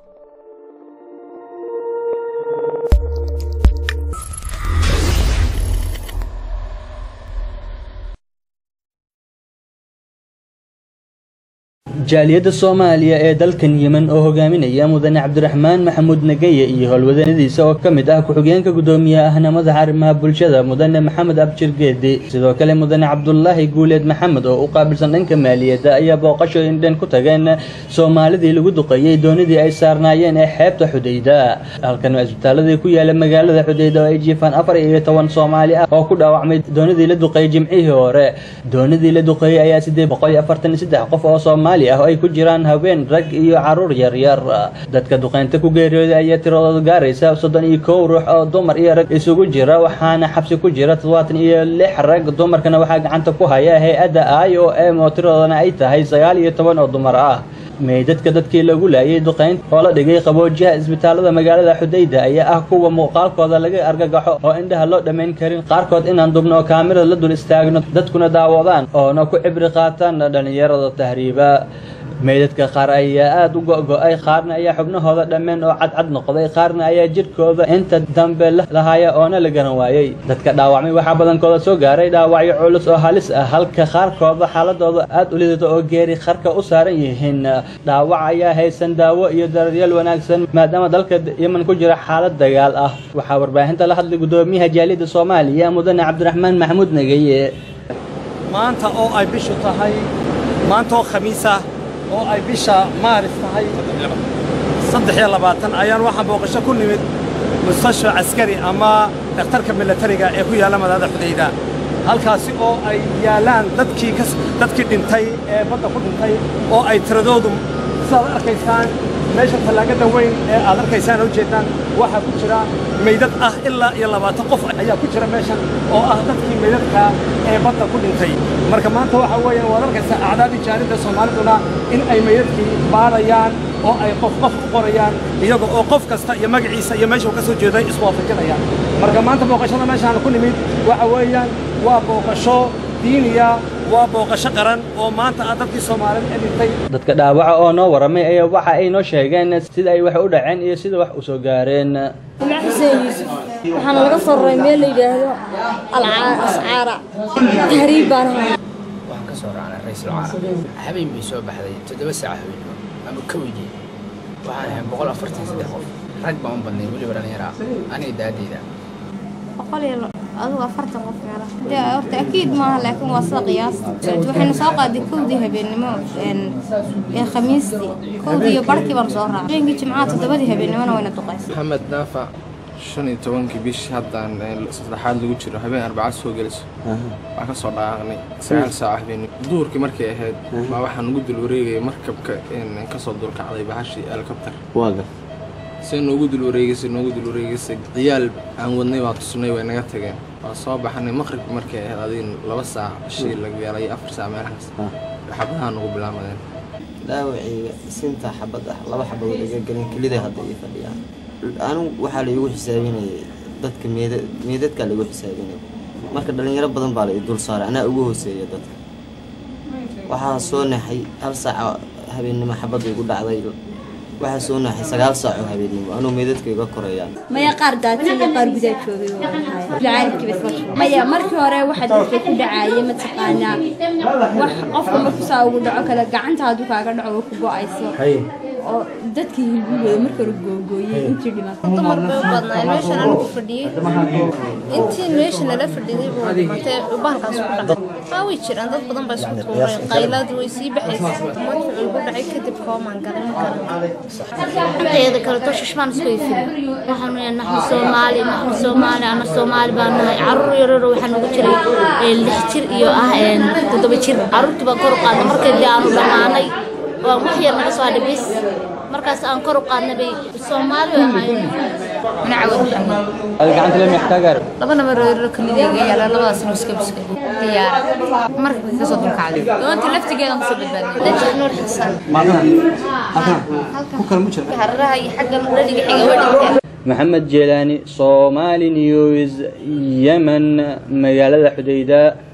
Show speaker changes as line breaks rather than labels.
jaaliyadda soomaaliya ee dalkan yemen oo hogaaminaya mudane cabdiraxmaan maxamuud nageye iyo howlwadanadiisa oo ka mid ah ku-xigeenka guddoomiyaha ahna madaxa arrimaha bulshada mudane maxamed abjir geedi sidoo kale mudane cabdulaahi guuleed maxamed oo u qaabilsan dhanka maaliyadda ayaa booqasho indhen ku tageen soomaalidii lagu duqeeyey doonidii ay saarnaayeen ee xeebta xudayda halkan waa isbitaaladii ku yaala magaalada xudayda oo ay jiifaan afar iyo toban soomaali ah oo ku dhaawacmay doonidii la duqeeyey jimcihii hore doonidii la duqeeyey ayaa siddeed boqol iyo afartan iyo saddex qof oo soomaali ah oo ay ku jiraan haween rag iyo caruur yaryar dadka duqeynta ku geeriyooday ayaa tiradooda gaaraysa soddon iyo kow ruux oo dumar iyo rag isugu jira waxaana xabsi ku jira toddobaatan iyo lix rag dumarkana waxaa gacanta ku haya hay-adda i o m oo tiradoodana ay tahay sagaal iyo toban oo dumar ah meydadka dadkii lagu laayay duqeynta oo la dhigay qaboojiyaha isbitaalada magaalada xudayda ayaa ah kuwa muuqaalkooda laga argagaxo oo indhaha loo dhammayn karin qaarkood inaan dubno oo kaamirada la dul istaagno dadkuna daawadaan oona ku cibri qaataan dhallinyarada tahriiba meydadka qaar ayaa aada u go-go-ay qaarna ayaa xubnahooda dhammeen oo cadcad noqday qaarna ayaa jidhkooda inta dambe lahaya oona la garan waayey dadka dhaawacmay waxaa badankooda soo gaaray dhaawacyo culus oo halis ah halka qaarkooda xaaladooda aada u lidato oo geeri qarka u saaran yihiin dhaawac ayaa haysan daawo iyo daryeel wanaagsan maadaama dalka yemen ku jira xaalad dagaal ah waxaa warbaahinta la hadlay guddoomiyaha jaaliyadda soomaaliya mudane cabdiraxmaan maxamuud nageye
maanta oo ay bishu tahay maanta oo khamiis ah oo ay bisha maaris tahay saddex iyo labaatan ayaan waxaan booqasho ku nimid mustashfa caskari ama dhakhtarka milatariga ee ku yaalla magaalada xudayda halkaasi oo ay yaallaan dadkii dadkii dhintay ee badda ku dhintay oo ay tiradoodu sidaad arkaysaan meesha tallaagada weyn ee aad arkaysaan oo jeedaan waxaa ku jira meydad ah ilaa iyo labaatan qof ayaa ku jira meeshan oo ah dadkii meydadka ee badda ku dhintay marka maanta waxa weeyaan waad arkaysaa acdaadii jaalidda soomaaliduna in ay meydadkii baadhayaan oo ay qof qof u qorayaan iyaga oo qof kasta iyo magaciisa iyo meesha uu ka soo jeeday iswaafajinayaan marka maanta booqashada meeshaan ku nimid waxa weeyaan waa booqasho diiniya waa booqasho qaran oo maanta ah dadkii soomaalida ee dhintay
dadka dhaawaca oo noo warramay ayaa waxa ay noo sheegeen sida ay wax u dhaceen iyo sida wax u soo gaareen
magac xuseen yuusuf waxaana laga soo raray meel la yidhaahdo ascaara tahriib baan ahaa
waxaan ka soo raacnay ra-iisul caara habeen bay soo baxday toddoba saaca habeenimo ama kowdii waxaan ahayn boqol afartan saddex qof rag baan u badnay weliba dhallinyara aniga daadeyda
boqol iyo adigu afartan qof meela dee horta akiid maaha laakiin waa sida qiyaasta waxaynu soo qaaday kowdii habeennimo ee khamiistii kowdii iyo barhkii baan soo raacay habeenkii jimcaha toddobadii habeennimona wayna duqaysay
maxamed naafac shan iyo tobankii bish haddaan saddexaad lagu jiro habeen arbacad soo gelayso waxaan ka soo dhaaqnay sagaal saaca habeenimo duhurkii markay ahayd baa waxaan ugu dul wareegayay markabka kasoo dulkacday bahashii helikobter se noogu dul wareegaysay noogu dul wareegaysay ciyaal aan wadnay baa tusnay way naga tageen waa soo baxanay maqribki markay ahayd adiin laba saac shii la gaalay afar saac meelahaas xabadaha nagu bilaamadeen
dhaawacayga sinta xabad ah laba xabadood iga gelin keliday hadda ii fadhiyaan anigu waxaa la iigu xisaabinayay dadka meeda meedadkaa la igu xisaabinaya marka dhallinyaro badan baa la ii dul saaray anaa ugu hooseeya dadka waxaa soo naxay hal saaca habeennimo xabadda igu dhacday waxaa soo naxay sagaal saac oo habeenimo anuu meedadka iga korayaan
maya qaar daadsan iyo qaar gudaa joogay
maya markii hore waxaa dadka ku dhacaayay mataqaanaa wax qofka markuu saa ugu dhaco kale gacanta hadduu kaaga dhaco way ku go-ayso oo dadkii hilbigooda marka hore googooyey intii dhimatay
dumar bay u badnaa meeshan anigu fadhiyey intii meesha nala fadhiday buu dhimatay bahalkaas ku dhacay haa way jiraan dad badan baa isku tuuray qayladu way sii baxaysay markii igu dhacay kadib koomaan galay ma garan
inteeda kale toshashmaan isku ifin waxaanu yahay naxnu soomaali naxnu soomaali ana soomaali baan nahay caruur yararo waxaa nagu jiray lix jir iyo ah toddoba jir caruurtii baan kor u qaadnay markay dee aanu dhammaanay waan wax yar naga soo hadhay bis markaas aan kor u qaadnay bay soomaali bay ahaayeen
nacawad maxamed
adiga gacanta lemi ka gaar
laba nabareero kalidayga yaala labadaas nuska biska diyaara markii kasoo dulkacday doonta laftigeedan kusoo badbaadnay
dajir nuur xasan
hararaha iyo xagga dhadiga xiga way dhinteen
maxamed jeelaani soomaali news yemen magaalada xudayda